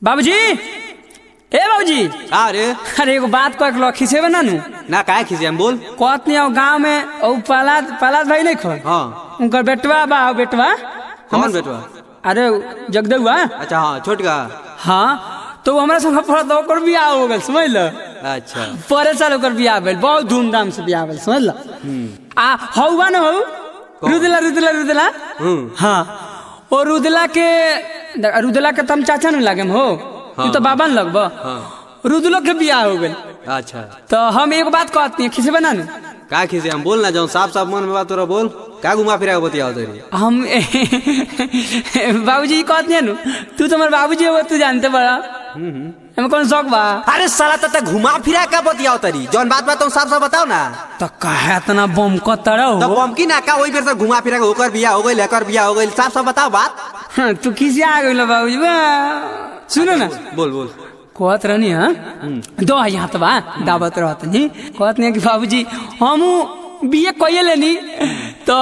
बाबूजी ए बाबूजी का रे अरे एगो बात कह के खिसेबे ना नु ना काहे खिसे हम बोल कहत नहीं गांव में ओ पलाद पलाद भाई नहीं खो हाँ उनकर बेटवा बा ओ बेटवा कौन बेटवा अरे जगदेवा अच्छा हाँ छोटका हाँ तो वो हमरा संग पढ़त ओकर बियाह हो गेल समझ ल अच्छा परे साल ओकर बियाह भेल बहुत धूमधाम से बियाह भेल समझ ल आ हौवा न हौ रुदला रुदला रुदला हम्म हाँ ओ रुदला के रुदला के तम चाचा न लागे हो तू तो बाबा न लगब हाँ रुदलो के बियाह हो गेल अच्छा तो हम एक बात कहती हैं खिसे बना नु का खिसे हम बोल ना जाऊँ साफ साफ मन में बात तोरा बोल का घुमा फिरा के बतियाओ तेरी हम बाबूजी कहते हैं नु तू तो हमारे बाबूजी हो तू जानते बड़ा हमें कौन शौक बा अरे साला तता घुमा फिरा का बतियाओ तरी जौन बात बात साफ साफ बताओ ना तो कहे इतना बम को तरह तब हो हम की ना का वही बेर से घुमा फिरा के होकर बिया हो गई लेकर बिया हो गई साफ साफ बताओ बात हाँ, तू किसी आ गई बाबूजी बा सुनो ना बोल बोल कहत रहनी हाँ दो यहाँ तो बा दावत रहत नहीं कहत नहीं कि बाबूजी हम बीए कइए लेनी तो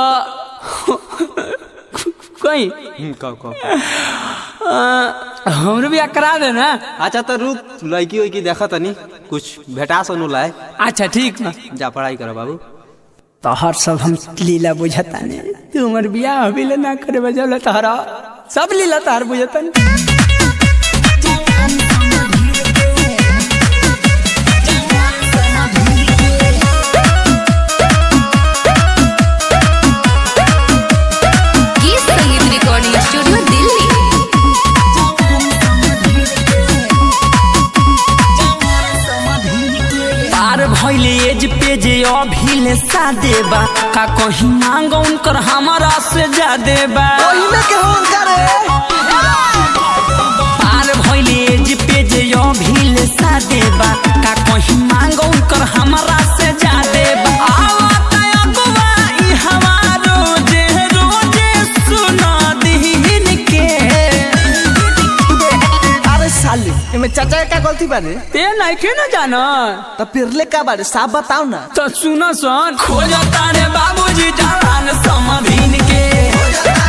कहीं हम्म, कहो कहो अ, हमरो भी करा देना अच्छा तो रुक लड़की उड़की देखा तनी कुछ भेटा सुनू लाए अच्छा ठीक बा जा पढ़ाई करो बाबू तोहर सब हम लीला बुझता नहीं तू हमर बियाह अभी ले ना करे बजल तोहरा सब लीला तोहर बुझता नहीं गीत संगीत रिकॉर्डिंग स्टूडियो दिल्ली तार भइले एज पे जे अभी ले सादे बा का कहीं मांग उनकर हमारा से ज्यादा बा तार भइले एज पे जे अभी ले सादे बा का कहीं मांग उनकर हमारा से ज्यादा बा आवत अगवा ई हवा रोजे रोजे सुना दीन के अरे साले एमे चाचा का गलती बारे ते नहीं के ना जाना तो फिरले का बारे साफ बताओ ना तो सुनो सन खोजता रे बाबूजी जवान समधीन के खोजता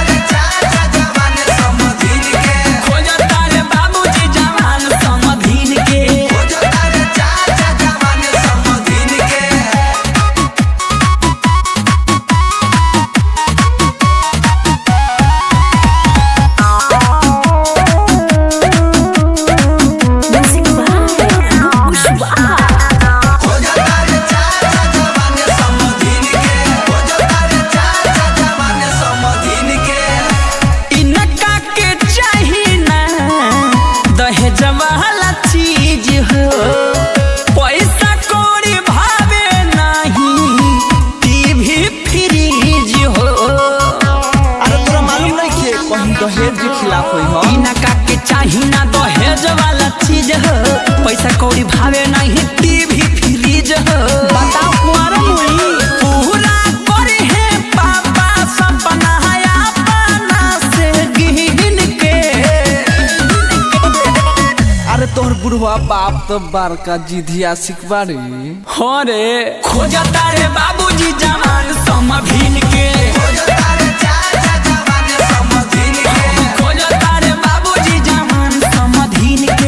रे बाबूजी जवान समधीन के इनका के चाही ना दहेज वाला चीज हो पैसा कौड़ी भावे नहीं टीवी फ्रीज हो अरे तोरा मालूम नहीं कि कहीं दहेज के खिलाफ होई हो इनका के चाही ना दहेज वाला चीज हो पैसा कौड़ी भावे नहीं टीवी फ्रीज हो बताओ कुआरा मुई पूरा करे है पापा सपना अपना से गिन के अरे तोहर बुढ़वा बाप तो बड़का जिधिया सिखबारी हो रे खोजता रे बाबूजी जवान समभिन के खोजता रे बाबूजी जवान समधिन के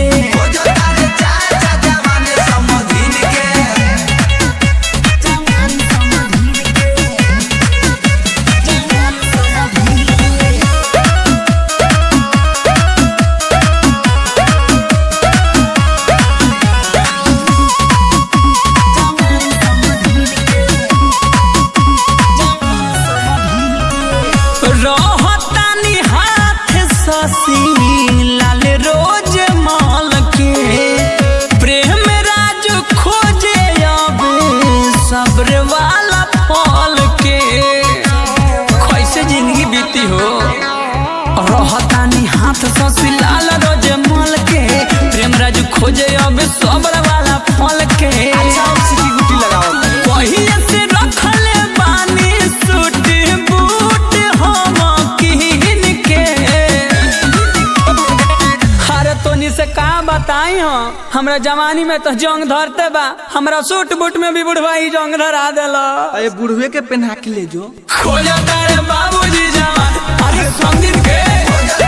रहतानी हाथ ससी लाल रोज माल के प्रेम राज खोजे अब सब्र वाला फल के कैसे जिंदगी बीती हो रहतानी हाथ ससी लाल रोज माल के प्रेम राज खोजे अब सब्र वाला फल के अच्छा अब सिटी गुटी लगाओ पहिले से रखले बानी सूट बूट हम किन के अरे तोनी से का बताई हो हमरा जवानी में तो जंग धरते बा हमरा सूट बूट में भी बुढ़वा ही जंग धरा देला अरे बुढ़वे के पहना के ले जो खोजता रे बाबूजी जवान अरे संदीप के